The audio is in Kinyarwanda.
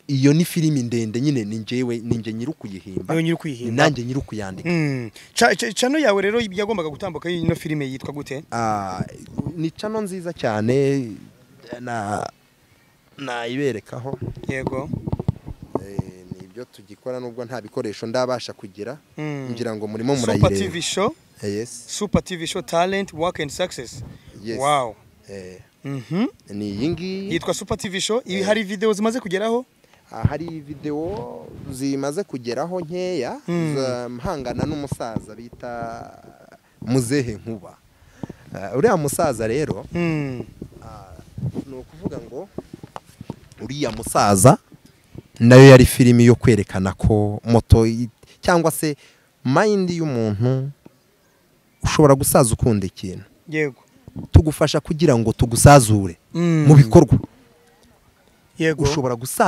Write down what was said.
iyo ni filimi ndende nyine ni njyewe ni njye nyiri ukuyihimba niyo nyiri ni ukuyihimba nanjye nyiri ukuyandika Mm. Ca- ca- cano yawe rero yagombaga gutambuka ino filime yitwa gute Ah, ni cano nziza cyane na nayiberekaho yego Eh, ni ibyo tugikora nubwo nta bikoresho ndabasha kugira Mm. ngira ngo murimo super tv murayireba show Eh, yes super tv show talent work and success yes wow Eh, Mhm. ni iyi ngiyi yitwa super tv show ibi Eh. hari video zimaze kugeraho ahari videwo zimaze kugeraho nkeya Mm. za mpangana n'umusaza bita muzehe nkuba Eh, uriya musaza rero Mm. ni ukuvuga ngo uriya musaza nayo yari filimi yo kwerekana ko moto i- cyangwa se mayindi y'umuntu ushobora gusaza ukunda ikintu yego tugufasha kugira ngo tugusazure Mm. mu bikorwa yego ushobora gusaza